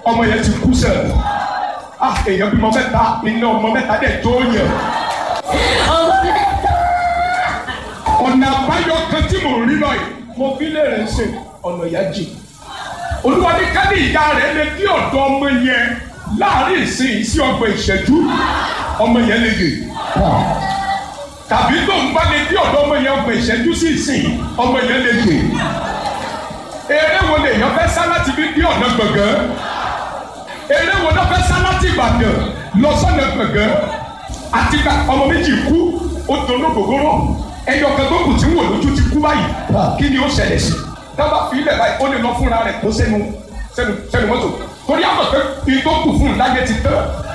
ọmọ yẹn ti kú sẹ ah èèyàn bímọ mẹ́ta iná ọmọ mẹ́ta dẹ̀ tó yàn ọmọ mi ọ̀nà àbáyọ kan tí mò ń rí lọ yìí mo fi lè rẹ̀ ṣe ọ̀nà ìyá jì olúwa ní ká ní ìyá rẹ̀ lè dí ọ̀dọ̀ ọmọ yẹn láàrin ìsìn sí ọgbọ̀n ìṣẹ́jú ọmọ yẹn lè yè tàbí tó ń bá lè dí ọ̀dọ̀ ọmọ yẹn ọgbọ̀n ìṣẹ́jú sí ìsìn ọmọ yẹn lè yè eré wo lè yàn fẹ́ sá láti fi dí ọ̀nà gbọ̀ngàn eré wo ló fẹ́ sá láti Ìbàdàn lọ sọ́nà gbọ̀ngàn àti ká ọmọ méjì kú ó doló gbogbooro ẹyọ kan tó kù tí ń wò lójú ti kú báyìí kí ni ó ṣẹlẹ̀ sí dábàá fi ilẹ̀ báyìí ó lè lọ fúnra rẹ̀ kó sẹ́nu sẹ́nu sẹ́nu mọ́tò torí àmọ̀ pé ìtókù fún un láyé ti tán